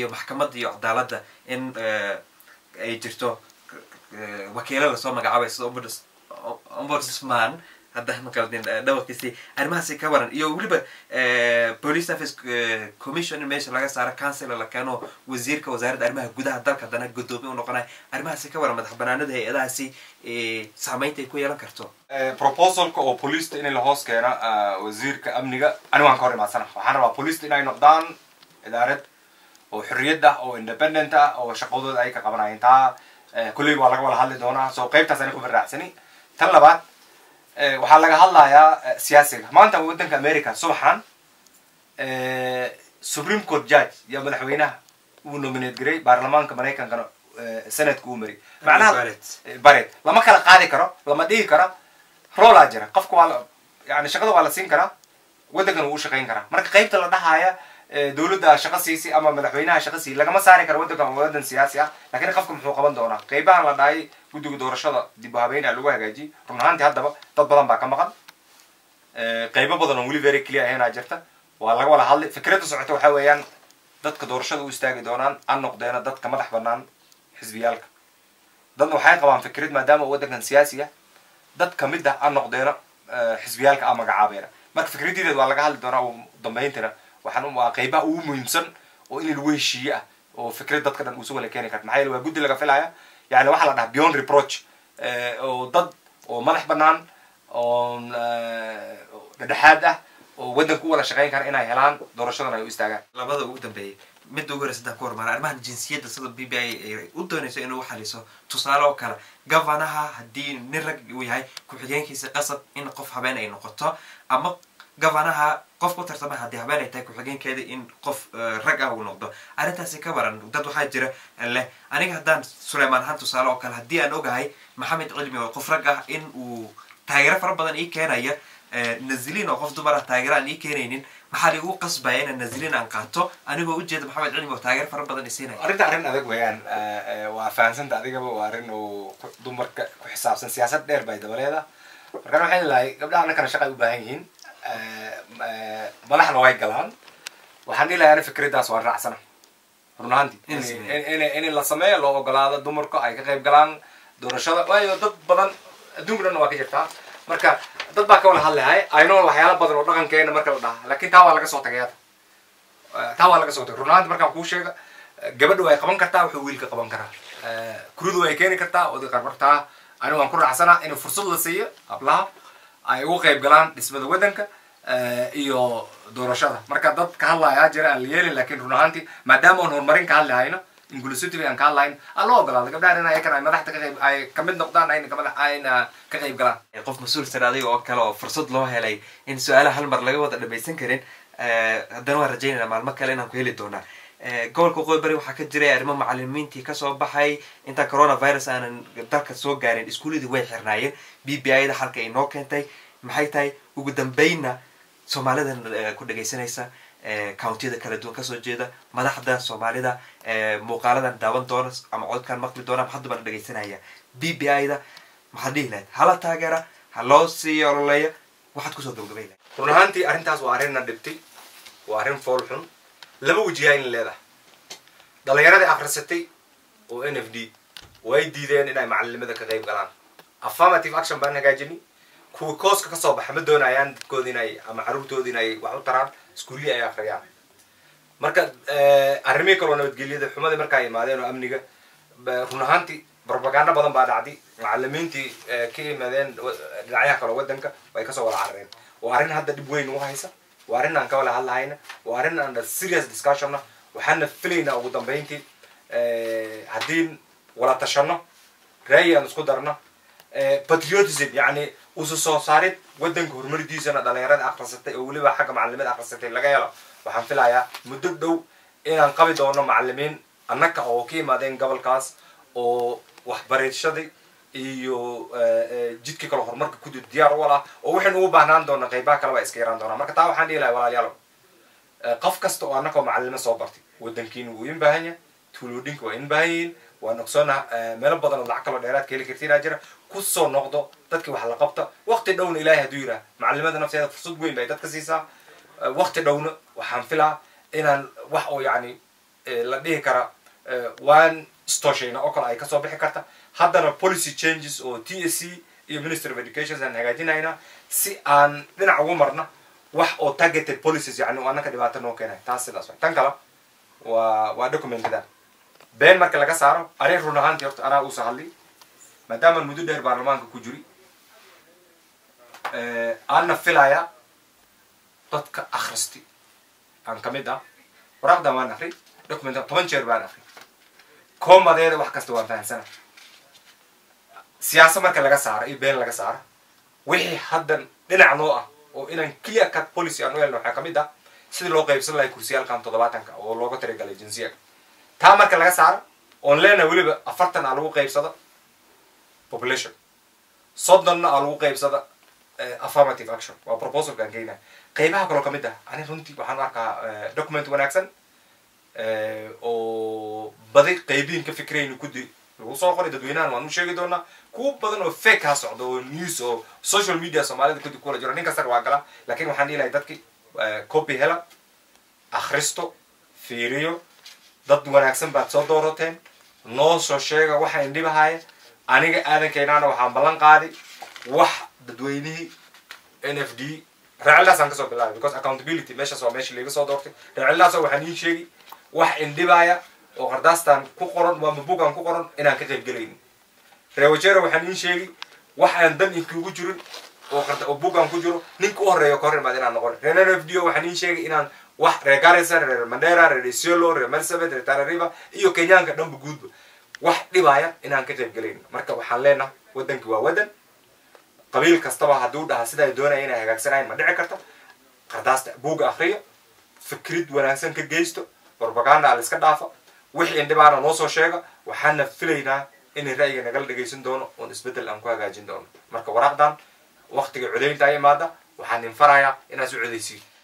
maxkamadda iyo cadaaladda in ay jirto wakiilo lasoo magacaabay sida ombudsman haddaan qaldin dhawarkiisi arrimahaasi ka waran iyo weliba police service commission in meesha laga saaro councilor la keeno wasiirka wasaaradda arrimaha gudaha dalka haddana guddoomiye u noqonaya arrimahaasi ka waran madax banaanada hay-adahaasi saameynta ay ku yeelan karto proposalka oo policeta in la hoos keena wasiirka amniga ani waan ka hor imaadsana waxaan rabaa policeta inay noqdaan idaarad oo xorriyad ah oo independent ah oo shaqadooda ay ka qabanayeen taa kulley waa laga wada hadli doonaa so qaybtaas ani ku baraacsani tan labaad waxaa laga hadlayaa siyaasiga maanta waddanka america subaxan supreme court judge iyo madaxweynaha uu nominate garay baarlamaanka maraykankana senadka uu mari macnaha baret lama kala qaadi karo lama dhigi karo roolaa jira qofka waa la yani shaqada waa la siin karaa waddankana wuu shaqayn karaa marka qaybta la dhahaya dawladda shaqo siisi ama madaxweynaha shaqo sii lagama saari karo waddankan waa waddan siyaasi ah lakiin qofka muxuu qaban doonaa qaybahan la dhahay guddiga doorashada dib u habeynaa lagu hagaajiyey run ahaantii haddaba dad badan baa ka maqan qaybo badan oo weli very clear ahaynaa jirta waa laga wada hadlay fikradda socota waxaa weeyaan dadka doorashada u istaagi doonaan an noqdeena dadka madax banaan xisbiyaalka dadna waxay qabaan fikrad maadaama waddankan siyaasi ah dad kamid ah an noqdeena xisbiyaalka a magacaabeena marka fikraddiideed waa laga hadli doonaa ugu dambayntana waxaan waa qaybaha ugu muhiimsan oo in lagu heshiiye ah oo fikrad dadka dhan uusu wala keeni karta maxaa yeele waa guddi laga filaya yani waxaa la dhaha beyond reproach oo dad oo madax banaan oo dhedhexaad ah oo waddanka u wada shaqayn kara inay helaan doorashadan ay u istaagaan labada ugu dambeeyay midda ugu horeysa haddaan ku hormara arrimahan jinsiyadda sida b b i ay u doonayso inuu xaliso tusaale oo kale gavanaha haddii nin rag uu yahay ku-xigeenkiisa qasab in qof habeen ay noqoto ama gavanaha qof ku tartama haddii habeen ay tahay ku-xigeenkeeda in qof rag ah uu noqdo arrintaasi ka waran dad waxaa jira leh aniga haddaan suleymaan ahaan tusaale oo kale haddii aan ogahay maxamed cilmi oo qof rag ah in uu taageero fara badan ii keenaya naziliin oo qof dumar ah taageero aan ii keenaynin maxaa liigu qasbaya inaan naziliin aan qaato anigoo ujeeda maxamed cilmi oo taageero fara badan isiinaya arrinta arrin adag weeyaan waa fahansanta adigaba waa arrin oo dumarka ku xisaabsan siyaasad dheer bay dabaleeda markaan waxaan ilahay gabdhaha annakana shaqa ay u baahan yihiin madaxna way galaan waxaan dhilayaa ani fikraddaas waan raacsana run ahaantii in la sameeyo loo ogolaado dumarka ay ka qayb galaan doorashada waayo dad badan adduunka dhanna waa ka jirtaa marka dad baa ka wada hadlahay ayno waxyaala badan oo dhaqankeena marka la dhaha lakin taa waa laga soo tagay hadda taa waa laga soo tagay run ahaanti markaan kuu sheega gabadha way qaban kartaa wuxuu wiilka qaban karaa kuridu way keeni kartaa oday qarbartaa ani waan ku raacsana in fursad la siiyo hablaha ay ugu qayb galaan dhismada waddanka iyo doorashada marka dad ka hadlaya jira aan la yeelin lakin run ahaanti maadaama aan horumarin ka hadli hayno inclusivity aan ka hadlahayn aan loo ogolaado gabdhahan in ayakan ay madaxda kaqayb ay kamid noqdaan ayna kamadax ayna ka qayb galaan qof mas-uul sare adiga oo kale oo fursad loo helay in su-aalaha hal mar laga wada dhamaysan karin haddana waan rajaynayna maalmo kale inaan ku heli doonaa gobolka waqooyi bari waxaa ka jiray arrimo macalimiintii kasoo baxay intaa coronavirus aanan dalka soo gaarin iskuuladii way xirnaayeen b b i da halka ay noo keentay maxay tahay ugu dambeynna soomaalidan ku dhagaysanaysa countiyada kala duwan kasoo jeeda madaxda soomaalida muuqaaladan daawan doona ama codkaan maqli doona hadda baan dhagaysanaya b b i da maxaad dhihi lahayd hala taageera ha loo sii ololeeya waxaad kusoo gabgabay lahayd run ahaantii arrintaas waa arrinna dhibtay waa arrin fool xun laba wajihaa in leedahay dhalinyaradii akrisatay oo n f d way diideen inay macalimada ka qayb galaan affirmative action baan hagaajini kuwa kooska kasoo baxa ma doonayaan dadkooda inay ama caruurtooda inay wax u taraan iskuullii ay akriyaan marka arrimihii kaloo nabadgelyada xumadii markaa imaadeen oo amniga run ahaantii propaganda badan baa dhacday macalimiintii ka yimaadeen dhinacyaha kaloo waddanka way kasoo wada carareen waa arrin hadda dhib weyn ugu haysa waa arrin aan ka wada hadlahayna waa arrin aan serious discussionna waxaana filaynaa ugu dambeyntii haddii wala tashano ra'yi aan isku darno patriotism yani usu soo saarid waddanka horumaridiisana dhalinyarada akrisatay oo weliba xagga macalimada akrisatay laga helo waxaan filayaa muddo dhow inaan qabi doono macalimiin annaka oo ka yimaadeen gobolkaas oo waxbarashadii iyo jidkii kale horumarka kudud diyaar u ah oo waxaynu ugu baahnaan doona qaybaha kale waa iska yaraan doonaa marka taa waxaan dhihi lahay walaalayaalo qof kasta oo annakoo macalimo soo bartay waddankiina wuu in baahan yahay tuuloodhinka waa in baahan yihiin waan ogsoona meelo badan oo lacag kaloo dheeraad ka heli kartiinaa jira kusoo noqdo dadkii wax la qabta wakti dhowna ilahay hadduu yidhaha macalimada nafteeda fursad weyn bay dadka siisaa wakti dhowna waxaan filaa inaan wax oo yani la dhihi kara waan stoshayna oo kale ay kasoo bixi karta haddana policy changes oo t s c iyo ministry of education aan hagaajinayna si aan dhinac ugu marna wax oo targeted policies yani oo annaka dhibaato noo keenay taas sidaas way tan kale waa waa documentada been marka laga saaro arin run ahaantii horta anaa uusa hadli maadaama muddo dheer baarlamaanka ku jiri aanna filaya dadka akhristi aan kamid ah waraaqdan waan akri documentan toban jeer baan akri koomadeeda wax kasta waan fahansana siyaasa marka laga saaro iyo been laga saaro wixii haddan dhinac noo ah oo inaan clear cut policy aan u helno waxaa kamid ah sidii loo qaybsan lahay kursiyaalkan toddobaatanka oo looga talagalay jinsiyaga taa marka laga saaro oon leenahay weliba afartan aa lagu qaybsada population soddonna aa lagu qaybsada affirmative action waa proposalkaan keynaa qaybaha kaloo kamid ah ani runtii waxaan u arkaa document wanaagsan oo badi qaybihin ka fikrayni kudi lagu soo qoray dadweynahan waan u sheegi doonaa kuwa badan oo fake ha socdo oo news oo social media soomaalida kudi kula jiro nin kastar waa gala lakin waxaan dhihi lahay dadki copy hela akhristo fiiriyo dad wanaagsan baad soo doorateen noo soo sheega waxa indhibahaya aniga aadankeenaana waxaan ballan qaaday wax dadweynihii n f d raacildaasaan kasoo bilaabay because accountability meeshaas waa meeshii laga soo doortay raacildaasoo waxaan ii sheegi wax indhibaya oo qardaastaan ku qoran waa mabugaan ku qoran inaan ka qayb gelaynin reewajero waxaan ii sheegi wax aan dan inkugu jirin oo oo bugaan ku jiro ninka u horeeyo kahor imaad inaan noqon reer n f d o waxaan ii sheegi inaan wax reer garissa reer mandera reer isiolo reer marsabet reer tarariba iyo kenyaanka dhanba guudba wax dhibaya inaan ka qayb gelaynin marka waxaan leenahay waddanki waa waddan qabiil kastaba hadduu dhaha sida ay doonaya inay hagaagsanayan ma dhici karta qardaasta buugga akriyo fikrid wanaagsan ka geysto propaganda la iska dhaafa wixii indhibaana noo soo sheega waxaana filaynaa inay ra'yiga nagala dhegaysan doono oon isbeddel aan ku hagaajin doono marka waraaqdan waktiga codaynta imaada waxaan infarayaa inaad u codaysiin